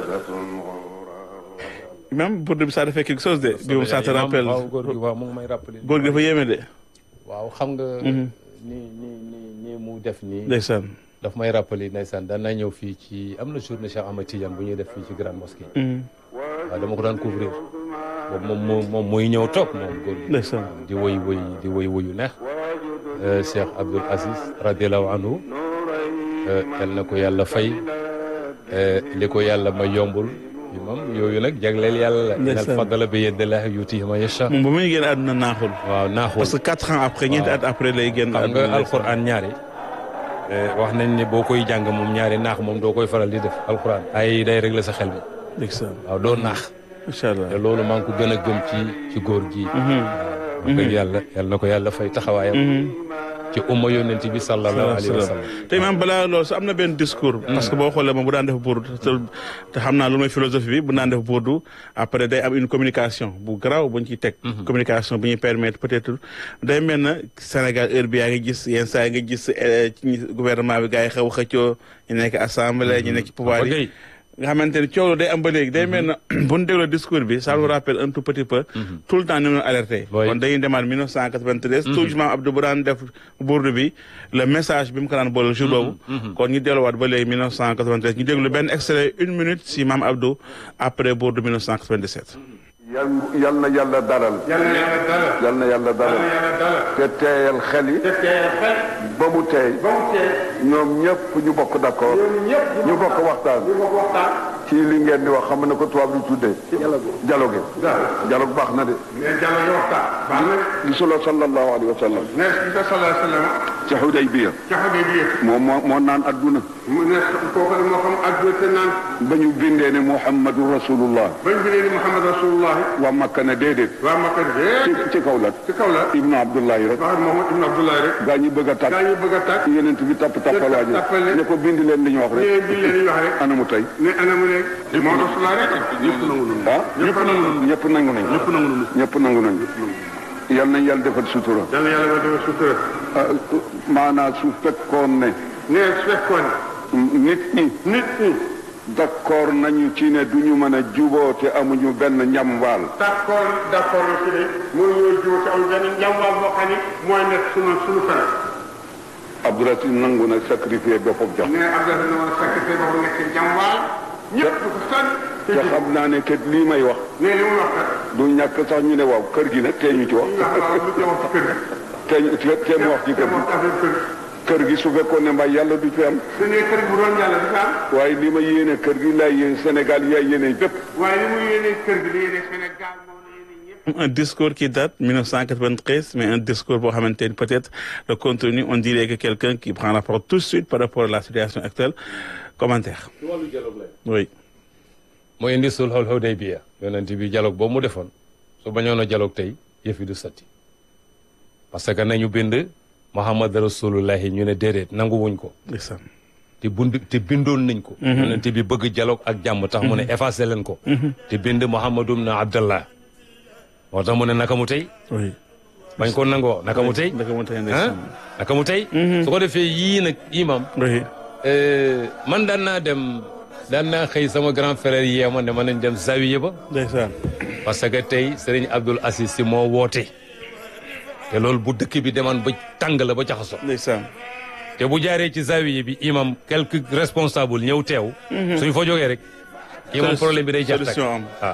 imam pour bi ça fait quelque chose de bi moom ça te rappelle waaw góor gi waaw mu ngi may rappelé. góor gi dafa yéeme de waaw xam nga. nii nii nii nii mu def nii. ndeysaan daf may rappelé ndeysaan daan naa ñëw fii ci am na journée Cheikh Ahmed Tidiane bu ñuy def fii ci grande mosquée. waaw dama ko daan couvrir boobu moom moo moom mooy ñëw toog moom góor gi. ndeysaan di woy woy di woy woyu neex. Cheikh Abdoul Aziz radiallahu anhu yal na ko yàlla fay li ko yàlla ma yombul imam yooyu nag jagleel yàlla la inal fadala bi yadillahi yutihi man yasha moom ba muy génn àdduna naaxul waaw naaxul parce que quatre ans après ñeenti at après lay génn xam nga alquran ñaari wax nañ ne boo koy jàng moom ñaari naax moom doo koy faral di def alquran ay day régler sa xel mi ndeysaan waaw doo naax incha allah te loolu maa ngi ko gën a gëm ci ci góor gi wax dëgg yàlla yàlla na ko yàlla fay taxawaayam ci umma yonent bi sallallahu alayhi wa sallam te imaam balaa loolu su am na benn discours parce que boo xoolee moom bu daan def burdu te xam naa loolu mooy philosophie bi bu daan def burdu après day am une communication bu garaaw bu ñu ciy teg communication bu ñuy permettre peut-être day mel na Sénégal heure bi yaa ngi gis yenn saa yi nga gis ci gouvernement bi gars yi xew xëccoo ñu nekk assemblée ñu nekk ci pouvoir yi nga xamante ne coow day am ba léegi day mel na bu ñu dégloo discours bi ça nous rappelle un tout petit peu tout le temps ni mu alerté kon dañuy demaat 1993 toujours maam Abdou bu daan def bourde bi le message bi mu ko daan boole jour boobu kon ñu delluwaat ba léegi 1993 ñu déglu benn extrait une minute si maam Abdou après bourde 1997 yal yal na yàlla dalal. yal na yàlla dalal. yal na yàlla dalal. te teeyal xel yi. te teeyal xel. ba mu teey. ba mu teey. ñoom ñëpp ñu bokk d'accord. ñoom ñëpp ñu bokk waxtaan. ñu bokk waxtaan. ci li ngeen di wax xam na ko tubaab di tuddee. dialogue. dialogue baax na de. mais dialogue waxtaan. baax na de. gisuloo sallallahu alayhi wa sallam. ne bi ko sallallahu alayhi wa sallam. ci Hudaybiya. ca Hudaybiya. moom moo moo naan adduna. mu ne kooku moo xam adduna te naan. ba ñu bindee ne Muhammadu Rasulullah. ba ñu bindee ne Muhammad Rasulullah. waa Makka ne déedéet. waa Makka déedéet. ci kaw la. ci kaw la. Ibnu Abdullahi rek. waaw Muhammad Ibnu Abdullahi rek. gaa ñi bëgg a tàkk. gaa ñu bëgg a tàkk. yonent bi tapp tappal waa ji. tappale. ne ko bind leen li ñu wax rek. ñëwee bi leen di wax rek. anamu tey. ne anamu ne. moo Rasulullah rek. ñëpp nangu nañu. ah ñëpp nangu nañu. ñëpp nangu nañ. ñëpp nangu nañu. ñëpp nangu nañ. yal nañ yàlla defal sutura. yal na yàlla ba defal sutura. ah maanaam su fekkoon ne. ne su fekkoon nit ñi. nit ñi. d'accord nañu ci ne du ñu mën a juboo te amuñu benn njamwaal. d'accord d'accord na ci ne mënuñoo jiw te am benn njàmbaar boo xam ne mooy nekk sunu sunu fan. Abdoulaye nangu na sacrifier boppam jox. ne Abdoulaye na woon sacrifice boobu nekk njàmbaar ñëpp du ko sant. te te xam naa ne kat lii may wax. ne li mu wax kat. du ñàkk sax ñu ne waaw kër gi nag tee ñu ci wax. ndax waaw lu ci wax ci kër gi. tee ñu tee mu wax ci kër te mu gi. wax affaire kër gi. kër gi su fekkoon ne mbay yàlla du fi am. su ne kër gi bu doon yàlla du fi am. waaye li ma yéene kër gi laay yéene Sénégal yaay yéene bépp. waaye li mu yéene kër gi li yéene Sénégal moom la yéene ñëpp. un discours qui date 1993 mais un discours boo xamante ni peut-être le contenu on dirait que quelqu'un qui prend rapport tout de suite par rapport à la situation actuelle commentaire ci wàllu dialogue lay oui mooy indi sulhul Hudaybiya yonent bi dialogue boobu mu defoon su bañoon a dialogue tey yëf yi du sotti parce que nañu bind Muhammad rasulullahi ñu ne déedéet nangu wuñ ko ndeysaan te bund te bindoon nañ ko yonent bi bëgg dialogue ak jàmm tax mu ne effacé leen ko te bind Muhammadum na Abdallah moo tax mu ne naka mu tey oui bañ ko nangoo naka mu tey naka mu tey ah ndeysaan naka mu tey su ko defee yii nag imam oui eh, man daan naa dem daan naa xëy sama grand frère yee ma ne ma nañ dem zawiya ba ndeysaan parce que tey Serigne Abdoul Aziz Sy moo woote te loolu bu dëkk bi demaan ba tàng la ba jaxasoo ndeysaan te bu jaaree ci zawiya bi imam quelques responsables ñëw teew suñ fa jógee rek imam problème bi day jax tak solution am waaw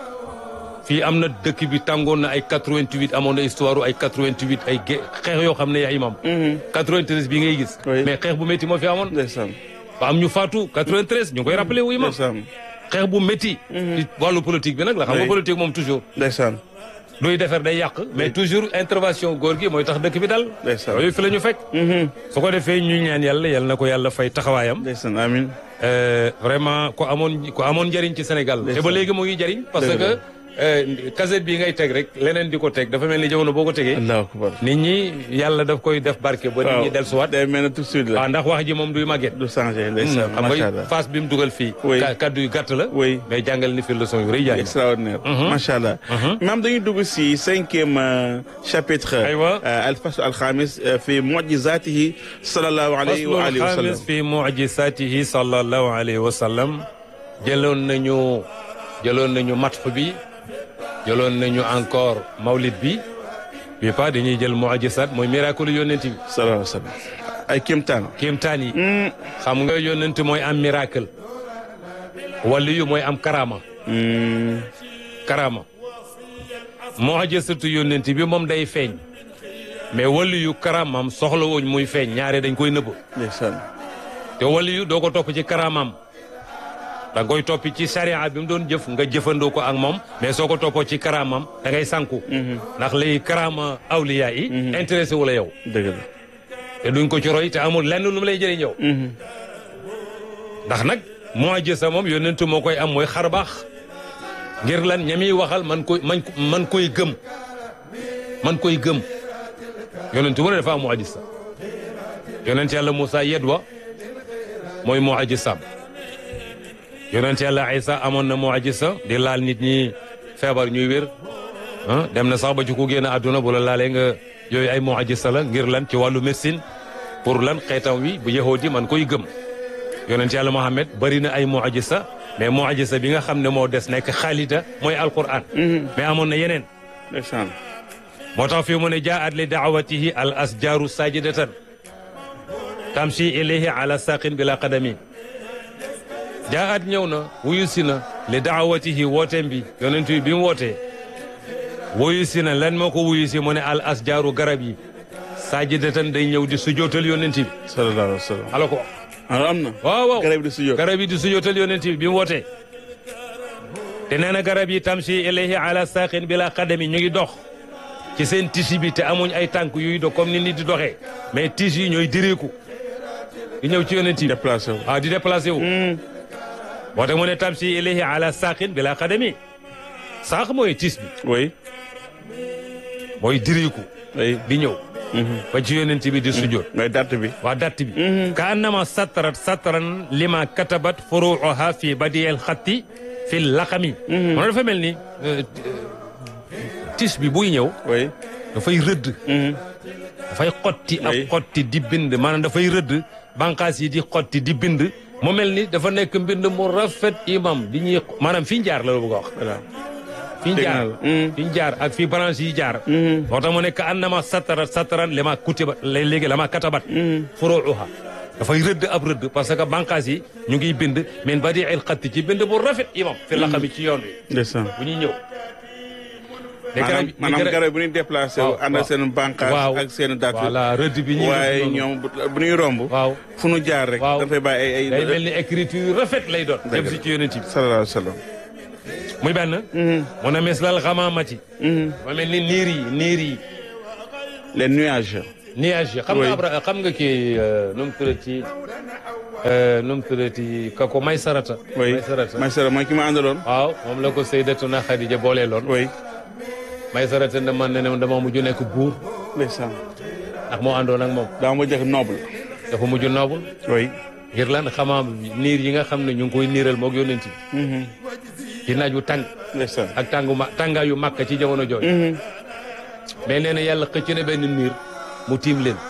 fii am na dëkk bi tàngoon na ay 88 amoon na histoire ay 88 ay ge xeex yoo xam ne yaa imam 93 bi ngay gis Oui. mais xeex bu métti moo fi amoon ndeysaan ba am ñu faatu 93 ñu ngi koy rappelé wu imam ndeysaan xeex bu métti ci wàllu politique bi nag la xam nga Oui. politique moom toujours ndeysaan luy defar day yàq mais toujours intervention góor gi mooy tax dëkk bi dal Ndeysaan. yooyu fi la ñu fekk su ko defee ñu ñaan yàlla yàlla na ko yàlla fay taxawaayam ndeysaan amin Euh, vraiment ko amoon ko amoon njëriñ ci Sénégal te ba léegi mu ngi jëriñ parce Dëgg la. que euh, cassette bi ngay teg rek leneen di ko teg dafa mel ni jamono boo ko tegee allahu akbar nit ñi yàlla daf koy def barke ba nit ñi dellusiwaat day mel ne tout de suite la waaw ndax wax ji moom duy màgget du changé ndeysaan xam macha nga allah phase bi mu dugal fii Oui. ka- kaddu yu gàtt la Oui. mais jàngal ni fi leçon yu rëy jaay extraordinaire macha allah maam dañuy dugg si cinquième euh, chapitre Aywa. euh, al-fasl al-khamis euh, fi mu'jizatihi sallallahu alayhi wa alihi wa faslul sallam xaamis fi mucjisatihi sallallahu alayhi wa sallam jëloon nañu jëloon nañu matx bi jëloon nañu encore mawlid bi bi pas dañuy jël mu'jizat mooy miracle yonent bi sallallahu alayhi wa sallam ay kéemtaan kéemtaan yi xam nga yonent mooy am miracle wali yu mooy am karama karama mu'jizatu yonent bi moom day feeñ mais wali yu karamam soxla wuñ muy feeñ ñaare dañ koy nëbb ndeysaan te wali yu doo ko topp ci karamam da nga koy toppi ci sariya bi mu doon jëf nga jëfandoo ko ak moom mais soo ko toppoo ci karamam da ngay sànku ndax léegi karama awliya yi intéressé wu la yow dëgg la te duñ ko ci roy te amul lenn lu mu lay jëriñ yow ndax nag mu'jiza moom yonentu moo koy am mooy xar baax ngir lan ñami waxal man koy man man koy gëm man koy gëm yonentu mu ne dafa am mu'jiza yonent yàlla Moussa yedwa mooy mu'jizaam yonent yàlla Isa amoon na mu'jiza di laal nit ñi feebar ñuy wér ah dem na sax ba ci ku génn àdduna bu la laalee nga yooyu ay mu'jiza la ngir lan ci wàllu médecine pour lan xeetam wi bu yahudi man koy gëm yonent yàlla Mohamed bari na ay mu'jiza mais mu'jiza bi nga xam ne moo des nekk xaalida mooy alquran mais amoon na yeneen ndeysaan moo tax fii mu ne jaat li daawatihi al asjaaru sajidatan tamshi ilayhi ala saqin bila qadami jaat ñëw na wuyu si na li daawatihi wooteem bi yonent bi bi mu wootee wuyu si na lan moo ko wuyu si mu ne al asjaaru garab yi sajidatan day ñëw di sujootal yonent bi sallallahu alayhi wa sallam ala ko wax alors am na waaw waaw garab di sujjoot garab yi di sujootal yonent bi bi mu wootee te nee na garab yi tamshi ilayhi ala saqin bila qadami ñu ngi dox ci seen tisi bi te amuñ ay tànk yuy do comme ni nit di doxee mais tis yi ñooy direeku di ñëw ci yonent bi déplacé wu ah di déplacé wu moo tax mu ne tamshi ilayhi ala saqin bila qadami sànq mooy tis bi oui mooy direeku oui di ñëw ba ci yonent bi di sujjoot mooy date bi waa datt bi ka annama sattarat sattaran lima katabat furuuha fi badiyel xatti fi laqami moom dafa mel ni euh, tis bi buy ñëw oui dafay rëdd dafay xotti ak Oui. xotti di bind maanaam dafay rëdd bànqaas yi di xotti di bind mu mel ni dafa nekk mbind mu rafet imam di ñuy maanaam fi ñu jaar la la bëgg a wax voilà fi ñu Dégg jaar naa la. Mm. fi ñu jaar ak fi branche yi jaar moo tax mu nekk annama sattarat sattaran lama kutiba léegi lama katabat furuuha dafay rëdd ab rëdd parce que bànqaas yi ñu ngi bind min badi il xatti ci bind bu rafet imam fi laqami ci yoon wi ndeysaan bu ñuy ñëw te maanaam garab yi- maanaam garab- garab bu ñuy déplacé wu waaw, ànd waaw. ak seen bànqaas waaw ak seen date voilà rëdd bi ñuy waaye def noonu. ñoom bu bu ñuy romb waaw fu nu jaar rek waaw dafay bàyyi ay day ay mel ni écriture yu rafet lay doon jëm si ci yonent bi sallallahu alayhi wa sallam muy benn mu ne mislal xamaamati ma mel ni niir yi niir yi les nuages nuage yi xam Oui. nga abra xam nga kii euh, nu mu tuddati euh, nu mu tuddati ka ko may sarata oui may sarata may sara mooy ki ma àndaloon waaw moom la ko Sayyidatuna Xadija booleeloon oui may sarata ne man ne ne dama mujj nekk buur ndeysaan ndax moo àndoon ak moom daa ma jëkk noble dafa mujj noobul oui ngir lan xamaam niir yi nga xam ne ñu ngi koy niiral moog yonent bi ci naaj wu tàng ndeysaan ak tàngu ma tàngaayu màkk ci jamono jooju mais nee na yàlla xëcc na benn niir mu tiim leen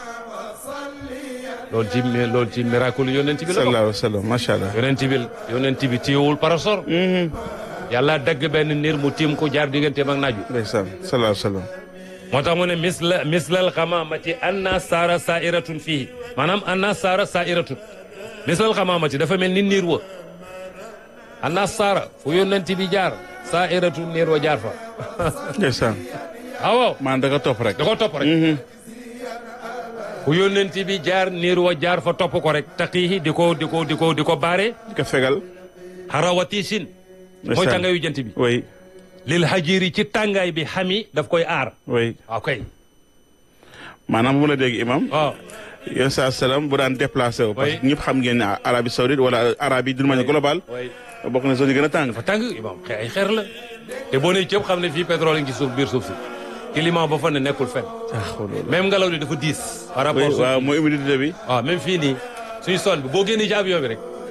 loolu ci loolu ci miracle yonent bi la bokk sallallahu alayhi wa sallam macha allah yonent bi yonent bi téyewul parasor yàlla dagg benn niir mu tiim ko jaar digganteem ak naaj wi ndeysaan sallallahu alayhi wa sallam moo tax mu ne misla mislal xamaamati anna saara sairatun fii maanaam anna saara sairatun mislal xamaamati dafa mel ni niir wa anna saara fu yonent bi jaar sairatun niir wa jaar fa ndeysaan ah waaw maanaam da nga topp rek da ko topp rek fu yonent bi jaar niir wa jaar fa topp ko rek taqiihi di ko di ko di ko di ko baare di ko fegal harawati sin mooy Ndeysaan. tàngaayu jant bi oui lil hajiri ci tàngaay bi xami daf koy aar oui waaw kay maanaam bu la dégg imam waaw yéen saa salaam bu daan déplacé wu parce Oui. que ñëpp xam ngeen ne Arabie Saoudite wala Arabie d'une manière globale way bokk na zone yi gën a tàng fa tàng imam xe ay xeer la te boo nee cëpp xam ne fii pétrole ngi ci suuf biir suuf si climat ba fa ne nekkul fenn même ngelaw li dafa diis par rapport oui suuf waaw si. mooy humidité bi waaw même fii nii suñu son bi boo génnee ci avion bi rek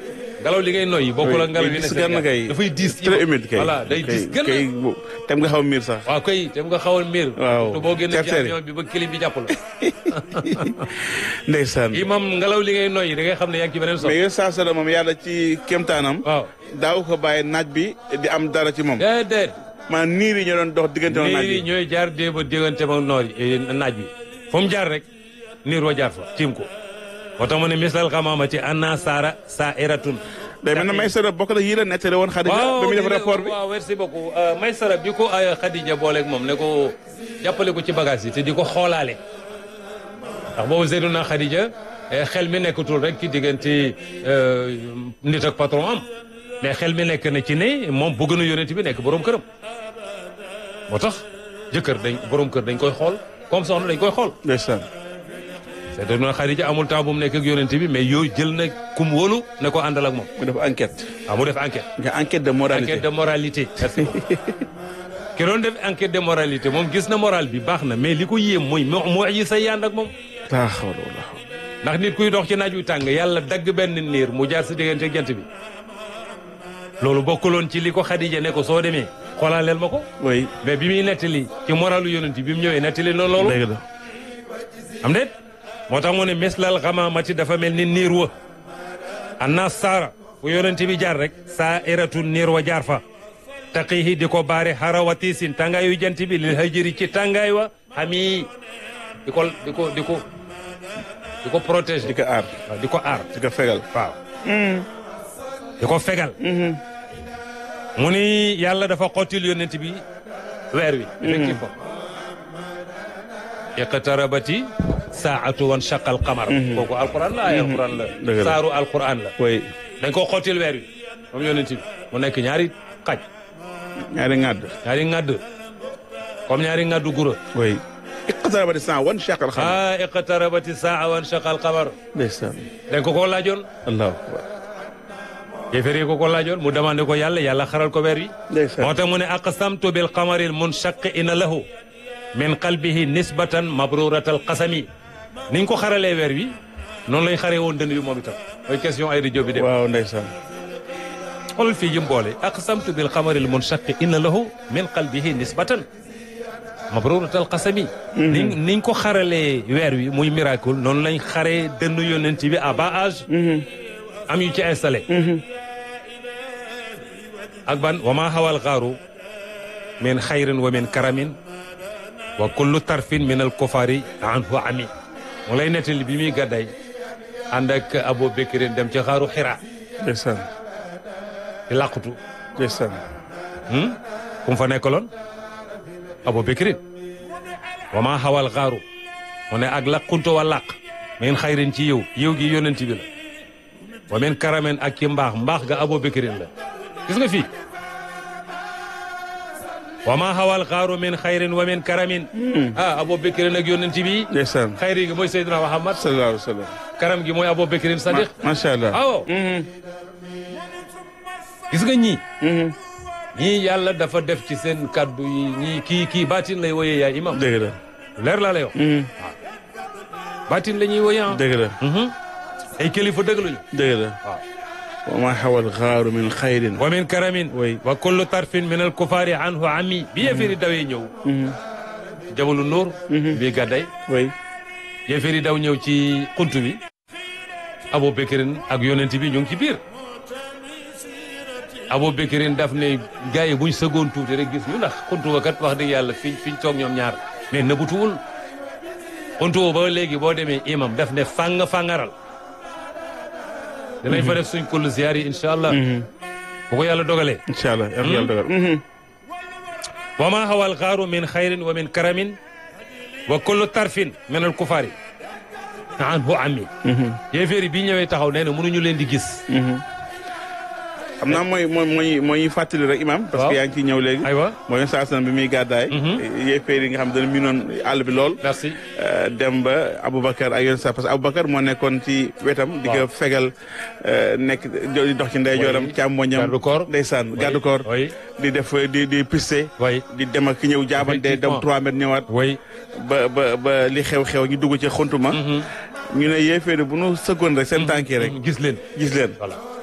ngelaw li ngay noyyi bokkul ak ngelaw yi ne diis gan kay dafay diis très humide kay voilà day diis gën kay bu- tem nga xaw a miir sax waaw kay te nga xawal miir Waaw. te boo génne ci Terre-terre. avion bi ba kilim bi jàpp la ndeysaan imam ngelaw li ngay noyyi da ngay xam ne yaa ngi ci beneen sox mais yéen saa sala moom yàlla ci kéemtaanam waaw daaw ko bàyyi naaj bi di am dara ci moom déedéet maanaam niir yi ñoo doon dox diggante woon naaj niir yi bi ñooy jaar déeba diggante ma noor yi naaj bi fu mu jaar rek niir wa jaar fa tiim ko moo tax mu ne mislal xamaamati anna saara saa iratun day mel ne may sara bokk na yii la nettali woon Xadija ba muy def lii la- rapport bi waaw merci beaucoup may sara bi ko ay Khadija booleeg moom ne ko jàppale ko ci bagage yi te di ko xoolaale ndax boobu Seydina Khadija eh, xel mi nekkatul rek ci diggante euh, nit ak patron am mais xel mi nekk na ci ne moom bëgg na yonent bi nekk borom këram moo tax jëkkër dañ borom kër dañ koy xool comme soxna dañ koy xool ndeysaan Seydina Khadija amul temps bu mu nekk ak yonent bi mais yooyu jël na kum wóolu ne ko àndal ak moom mu def enquête ah mu def enquête nga enquête de moralité enquête de moralité merci beaucoup ki doon def enquête de moralité moom gis na moral bi baax na mais li ko yéem mooy moo moo yi say yànd ak moom laa xawla wala xawla ndax nit kuy dox ci naaj wi tàng yàlla dagg benn niir mu jaar sa diggante ak jant bi loolu bokkuloon ci li ko Xadija ne ko soo demee xoolaaleel ma ko oui mais bi muy nettali ci moralu yonent bi mu ñëwee nettali noonu loolu dëgg la am déet moo tax mu ne mislal xamaamati dafa mel ni niir wa anna saara fu yonent bi jaar rek saa iratu niir wa jaar fa taqihi di ko baare harawatisin tàngaayu jant bi lil hajiri ci tàngaay wa xami di ko di ko di ko di ko protéger di ko aar waaw di ko aar di ko fegal waaw di ko fegal mu ni yàlla dafa xottil yonent bi weer wi effectivement iqtarabati saatu wan shaqal qamar kooku alquran la ay alquran la Dëgg la. saaru alquran la oui dañ ko xottil weer wi moom yonent bi mu nekk ñaari xaj ñaari ŋàdd ñaari ŋadd comme ñaari ŋaddu gura oui iqtarabati saa wan shaqal xam ah iqtarabati saa wan shaqal qamar ndeysaan dañ ko ko laajoon allahu akbar yéefar yi ko ko laajoon mu demandé ko yàlla yàlla xaral ko weer wi ndeysaan moo tax mu ne aqsamtu bil qamaril munshaqi ina lahu min qalbihi nisbatan mabruratal qasami niñ ko xaralee weer wi noonu lañ xaree woon dënn bi moom itam mooy question ay rajo bi dem waaw ndeysaan xoolal fii jëm boole aqsamtu bil qamaril munshaqi ina lahu min qalbihi nisbatan mabruratal qasami niñ niñ ko xaralee weer wi muy miracle noonu lañ xaree dënn yonent bi à bas âge am yu ci installé ak ban wa ma hawal xaaru min xayrin wa min karamin wa kullu tarfin min al kufari anhu ami mu lay nettali bi muy gàdday ànd ak Abu Bakrin dem ci xaaru xira ndeysaan di làqutu ndeysaan ku mu fa nekkaloon Abu Bakrin wa ma hawal xaaru mu ne ak laquntu wa làq min xayrin ci yow yow gi yonent bi la wa min karamin ak ci mbaax mbaax ga Abu Bakrin la gis nga fii wa ma hawal xaaru min xayrin wa min karamin ah Abu Bakrin ak yonent bi ndeysaan xayri gi mooy Seydina Muhammad sallallahu alayhi wa sallam karam gi mooy Abu Bakrin Sadiq macha allah awo gis nga ñii ñii yàlla dafa def ci seen kaddu yi ñii kii kii baatin lay woyee yaay imam dëgg la leer laa lay wax baatin la ñuy woyee ah dëgg la ay kilifa dëgg lañu dëgg la waaw wa ma xawal xaaru min xayrin wa min karamin Oui. wa kullu tarfin min al kufaari anhu ami bi yéeféeri dawee ñëw jabalu nóor bii gàdday oui yéeféeri daw ñëw ci xuntu bi Abu Bakrin ak yonent bi ñu ngi ci biir Abu Bakrin daf ne gars yi buñ sëggoon tuuti rek gis ñu ndax xuntu ba kat wax dëgg yàlla fiñ fiñ toog ñoom ñaar mais nëbbutuwul xuntu ba ba léegi boo demee imam daf ne fàng fàngaral dinañ fa def suñ kullu ziyaar yi incha allah bu ko yàlla dogalee incha allah yàlla yàlla dogal wa ma hawa alxaaru min xayrin wa min karamin wa kullu tarfin min al kufaari anhu ami yéeféeri bi ñëwee taxaw nee na mënuñu leen di gis xam naa mooy mooy mooy mooy fàttali rek imam parce Waaw. que yaa ngi ciy ñëw léegi aywa mooy saa san bi muy gàddaay yéeféer yi nga xam dana miinoon àll bi lool merci Euh, dem ba Aboubacar ak yeneen saa parce que Aboubacar moo nekkoon ci wetam. di ko Waaw. fegal euh, nekk di dox ci ndeyjooram Oui. càmmoñam. Garde corps. ndeysaan Oui. garde corps. Oui. di def di di piste. way di dem ak ki ñëw jaabante dem Effectivement. 3 mètres ñëwaat. way ba ba ba li xew-xew ñu dugg ci xuntuma. ñu ne yéeféer yi bu nu sëggoon rek seen tànk yi rek gis leen gis leen. voilà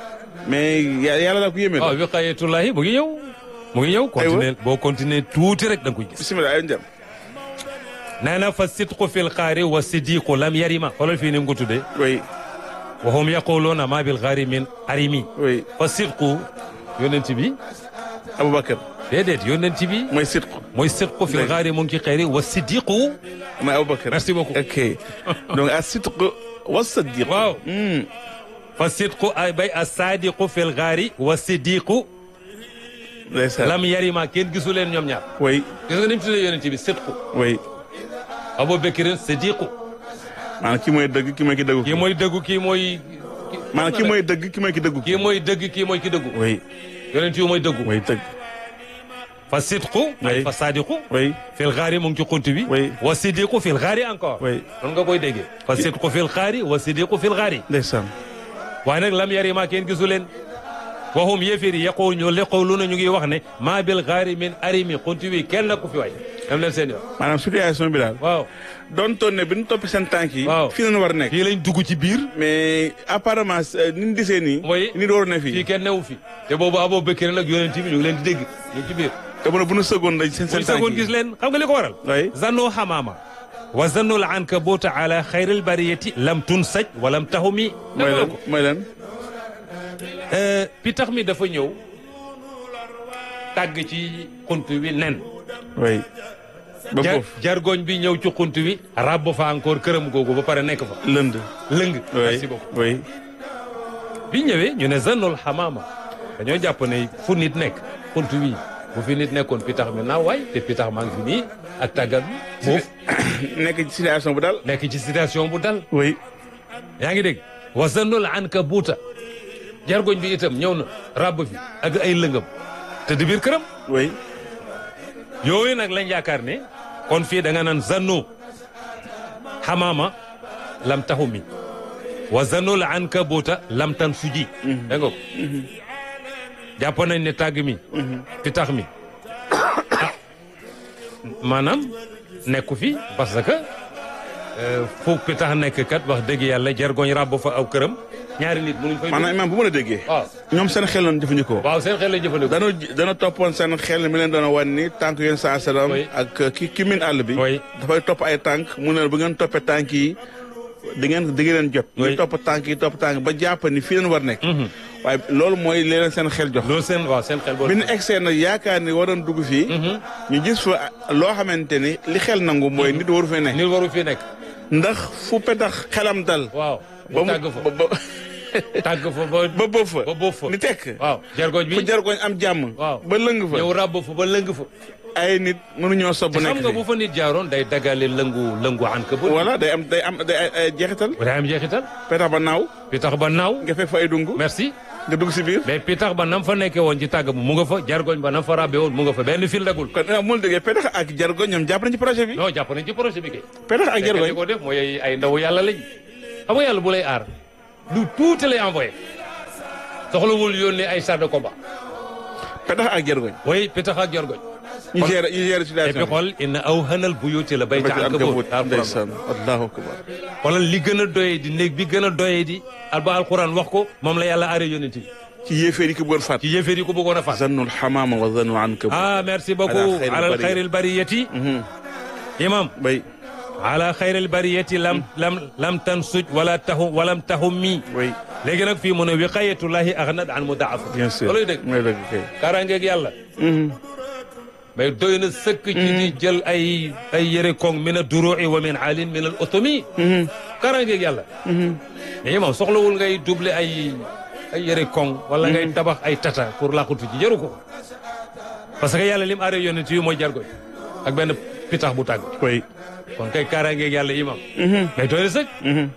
mais ya- yàlla la ko yéeme. waaw wiqayatullahi mu ngi ñëw mu ngi ñëw continuer boo continuer tuuti rek da nga koy gis bisimilah ay njam. nee na fa sidqu fil xaari wa sidiqu lam yarima xoolal fii ni mu ko tuddee oui wa hum yaquluuna ma bil xaari min arimi oui fa sidqu yonent bi Aboubacar déedéet yonent bi mooy sidq mooy sidqu fil xaari mu ngi ci xeeri wa sidiqu mooy Aboubacar. merci beaucoup ok donc a sidq wa sadiq. waaw Hmm. fa sidqu ay bay a sadiqu fil xaari wa sidiqu ndeysaan. lam yarima kenn gisu leen ñoom ñaar oui gis nga ni mu tuddee yonent bi sidqu oui Abu Bakrin sidiqu maanaam kii mooy dëgg kii mooy ki dëggu. kii mooy dëggu kii mooy maanaam kii mooy dëgg kii mooy ki dëggu. kii mooy dëgg kii mooy ki dëggu oui yonent yi mooy dëggu oui dëgg. fa sidqu ay Oui. fa sadiqu oui fil xaari mu ngi ci xunt bi Oui. wa sidiqu fil xaari encore oui noonu nga koy déggee fa sidqu fil xaari wa sidiqu fil xaari ndeysaan. waaye nag lam yarima kenn gisu leen waxum yéeféer yi yaqul ñu leqawlu na ñu ngi wax ne maa bil xaari min arimi xunt bi kenn na ku fi waay dem leen seen yoon maanaam situation bi daal. waaw doon toon ne bi ñu toppee seen tànk yi. Waaw. fii la ñu war a nekk. fii lañ dugg ci biir mais apparemment euh, ni ñu gisee nii. Oui. nit waroon na fii fii. kenn newu fi te boobu Abou Bakr nag yonent bi ñu ngi leen di dégg ñu ngi ci biir te mu ne bu ñu sëgoon dañ seen buñ seen tànk sagoon yi. gis leen xam nga li ko waral Oui. zannu xamaama wa zannu l ankabuuta ala xayril bariyati lam tunsaj wa lam tahumi mooy lan mooy lan. pitax mi dafa ñëw tàgg ci xunt wi nen oui. ba jar foofu jargoñ bi ñëw ci xunt wi ràbb fa encore këram googu ba pare nekk fa lënd. lëng oui merci beaucoup oui. bi ñëwee ñu ne zannul xamaama dañoo jàpp ne fu nit nekk xunt wi bu fi nit nekkoon pitax mi naaw waay te pitax maa ngi fi nii ak tàggat bi foofu nekk ci situation bu daal. nekk ci situation bu dal oui. yaa ngi dégg wa zannul ankabuuta jargoñ bi itam ñëw na ràbb fi ak ay lëngam te di biir këram oui. yooyu nag lañ yaakaar ne kon fii da nga naan zannu xamaama lam taxu mi wa zannul ankabuuta lam tan suji da nga ko jàpp nañ ne tàgg mi pitax mi ah maanaam nekku fi parce que euh, fu pitax nekk kat wax dëgg yàlla jargoñ ràbb fa aw këram ñaari nit mënuñ fay maanaam imaam bu mën a déggee. waaw ñoom seen xel lañ jëfandikoo. waaw seen xel la jëfandikoo dana dana toppoon seen xel mi leen doon wan ni tànk yéen saa salaam Oui. ak ki ki min àll bi. Oui. dafay topp ay tànk mu ne bu ngeen toppee tànk yi di ngeen di ngeen jot. Oui. ñu topp tànk yi topp tànk ba jàpp ni fii leen war nekk. waaye loolu mooy li leen seen xel jox. loolu seen waaw seen xel boo bi ñu egsee nag yaakaar ni waroon dugg fii. ñu gis fa loo xamante ni li xel nangu mooy nit waru fee nekk. nit waru fi nekk ndax fu petax xelam dal. waaw ba mu mu tàgg fa ba ba tàgg fa ba ba boof fa. ba boof fa ni tekk. waaw jargoñ bi fu jargoñ am jàmm. waaw ba lëng fa. ñëw ràbb fa ba lëng fa ay nit mënuñoo sob te nekk xam nga fi. bu fa nit jaaroon day dagale lëngu lëngu an ka ba voilà day am day am day ay- ay jeexital. day am jeexital petax ba naaw pitax ba naaw nga fekk fa ay dungu merci nga dugg si biir. mais pitax ba nam fa nekkee woon ci tàgg bu mu nga fa jargoñ ba nam fa ràbbe woon mu nga fa benn fil dagul kon ah mu déggee petax ak jargoñ ñoom jàpp nañ ci projet bi. non jàpp nañ ci projet bi kay petax ak fekk jargoñ li ko def mooy ay- ay ndaw yàlla lañ xam nga yàlla bu lay aar lu tuuti lay envoyé soxlawul yónnee ay char de combat petax ak jargoñ. way pitax ak jargoñ ñu gérer ñu gérer et puis situation xool inna awhanal buyuti la bi. bayta ankabut ndeysaan allahu akbar. xoolal li gën a doyee di néeg bi gën a doyee di alba alquran wax ko moom la yàlla aaree yonent bi ci yéeféer yi ko bëggoon faat. ci yéeféer yi ko bëggoon a fas zannul xamaama wa zannu ankabut. ah merci beaucoup Ala ala xayril bariya. xayril bariyati imam bay ala xayril bariyati lam lam lam tansuj wala taxum walam taxum mi way léegi nag fii mu ne wiqayatullahi aghnat an mudaafa bien sûr. looluy dëgg mooy dëgg kay. kaaraangeeg yàlla mais doy na sëkk ci di jël ay ay yëre koŋ min a duru'i wa min alin min al otomi kaaraangeeg yàlla mais imam soxlawul ngay double ay ay yëre koŋ wala ngay tabax ay tata pour làqutu ci jaru ko parce que yàlla lim aaree yonent yi mooy jargoñ ak benn pitax bu tàgg way kon kay kaaraangeeg yàlla imam mais doy na sëkk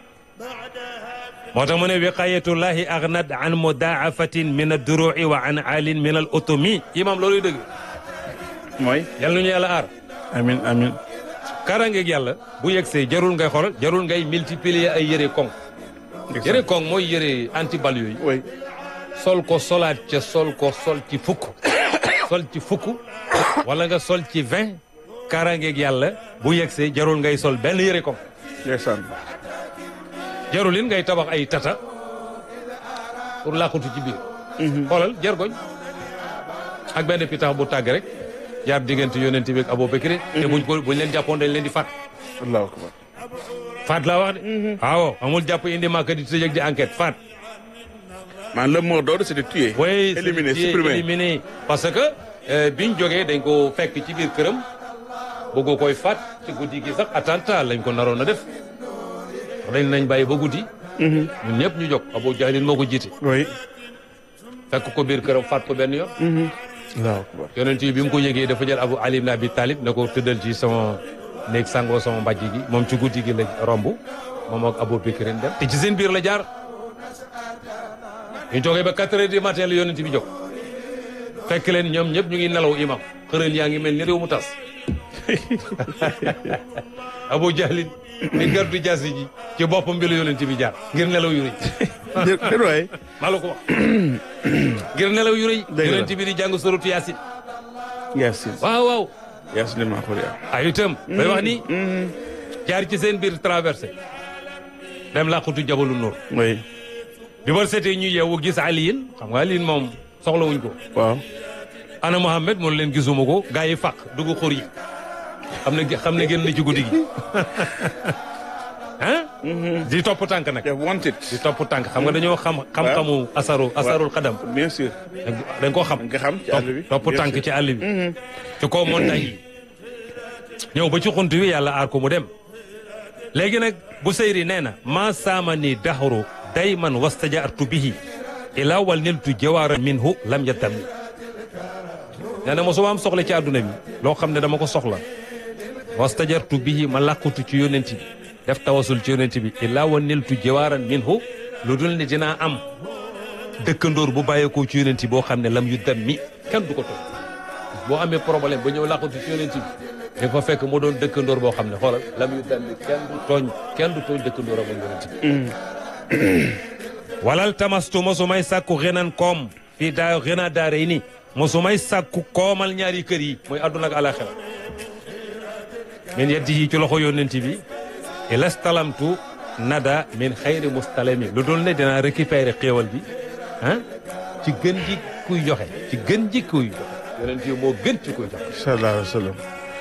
moo tax mu ne wiqayatullahi aghnat an mudaafatin min ad-duru'i wa an alin min al otomi imam looluy dëgg mooy. yàlla nañu yàlla aar amin amin kaaraangeeg yàlla bu yegsee jarul ngay xoolal jarul ngay multiplier ay yëre koŋ yëre koŋ mooy yëre antibal yooyu way sol ko solaat ca sol ko sol ci fukk sol ci fukk wala nga sol ci vingt kaaraangeeg yàlla bu yegsee jarul ngay sol benn yëre koŋ ndeysaan. jarul it ngay tabax ay tata pour làqutu ci biir xoolal jargoñ ak benn pitax bu tàgg rek jaar diggante yonent bi ak Abu Bakr te buñ ko buñ leen jàppoon dañ leen di faat allahu akbar faat laa wax de waaw amul jàpp indi màkk di tëj ak di enquête faat man le mot d'ordre c'était tuer oui éliminer c'est supprimer éliminé parce que euh, biñ jógee dañ ko fekk ci biir këram bëgg koy faat ci guddi gi sax attentat lañ ko naroon a def dañ nañ bàyyi ba guddi ñun ñëpp ñu jóg Abu Jahlin moo ko jiite oui fekk ko biir këram faat ko benn yoon allahu akbar yonent yi bi mu ko yëgee dafa jël Abu Ali ibn Abi Talib ne ko tëddal ci sama néeg sangoo sama mbàjj gi moom ci guddi gi la romb moom ak Abu Bakrin dem te ci seen biir la jaar ñu jógee ba 4 heures du matin la yonent bi jóg fekk leen ñoom ñëpp ñu ngi nelaw imam xërën yaa ngi mel ni réew mu tas Abu Jahlin ni gardu jaasi ji ci boppam bi la yonent bi jaar ngir nelaw yu rëy déet waay maa la ko wax ngir nelaw yu rëy Dëgg la. yonent bi di jàng suratu Yaasin Yaasin waaw waaw Yaasin maa xool yaa ay itam bay wax ni jaar ci seen biir traversé dem làqutu jabalu Nuur oui bi ba seetee ñu yeewu gis Aliyin xam nga Aliyin moom soxlawuñ ko waaw ana Mohamed mun leen gisuma ko gaa yi fàq dugg xur yi xam ne xam ne génn na ci guddi gi ah di topp tànk nag they want it di topp tànk xam nga dañoo xam xam-xamu asaru asarul xadam bien sûr dañ koo xam nga xam ci àll bi topp bien tànk sûr. ci àll bi ci kaw montagne yi ñëw ba ci xunt wi yàlla aar ko mu dem léegi nag bu seyri nee na maa saama ni daxru dayman wastajaartu bihi ila wal niltu jawaara minhu lam yattam ni nee na mosuma am soxla ci àdduna bi loo xam ne dama ko soxla wastajartu bihi ma làqutu ci yónent bi def tawasul ci yónent bi ila wal niltu jawaaran minhu lu dul ne dinaa am dëkkandoor bu bàyyeekoo ci yónent boo xam ne lam yu dem mi kenn du ko tooñ boo amee problème ba ñëw làqutu ci yónent bi da fa fekk mu doon dëkkandoor boo xam ne xoolal lam yu dem mi kenn du tooñ kenn du tooñ dëkkandoor ak yónent bi walal tamastu mosumay sàkku xenan koom fii daa xena daare ni mosumay sàkku koomal ñaari kër yi mooy àdduna ak alaxira min yeddi yi ci loxo yónent bi ilastalamtu nada min xayri mustalami lu dul ne dinaa récupérer xéewal bi ah ci gën ji kuy joxe ci gën ji kuy joxe yonent yi moo gën ci kuy joxe sallallahu alayhi wa sallam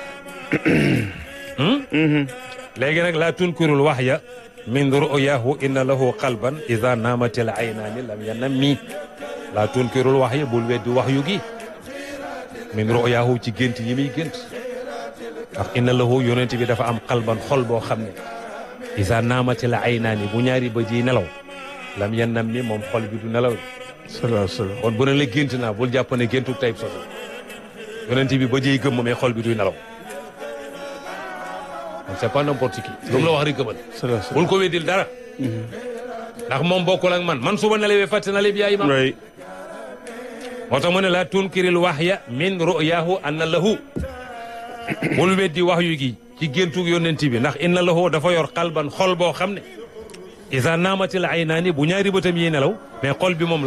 léegi nag laa tunkirul waxya min ru'yahu inna lahu qalban ida naamatil aynaani lam yanammi laa tunkirul waxya bul weddi waxyu gi min ru'yahu ci gént yi muy gént ndax inna lahu yonent bi dafa am qalban xol boo xam ne ida naamatil aynaani bu ñaari ba ji nelaw lam yanammi moom xol bi du nelaw sallallahu alayhi wa sallam kon bu ne la gént naa bul jàpp ne géntu tayib soto yonent bi ba jiy gëmm mais xol bi duy nelaw donc c'est pas n'importe qui lu mu la wax rek gëmal sallallahu alayhi wa sallam bul ko weddil dara ndax moom bokkul ak man man suba nelawee fàtte na lépp yaay ma oui moo tax mu ne la tunkiril waxya min ru'yahu anna lahu bul weddi wax yu gi ci géntug yonent bi ndax inna lahu dafa yor xalban xol boo xam ne isa naamatil aynaani bu ñaari bëtam yi nelaw mais xol bi moom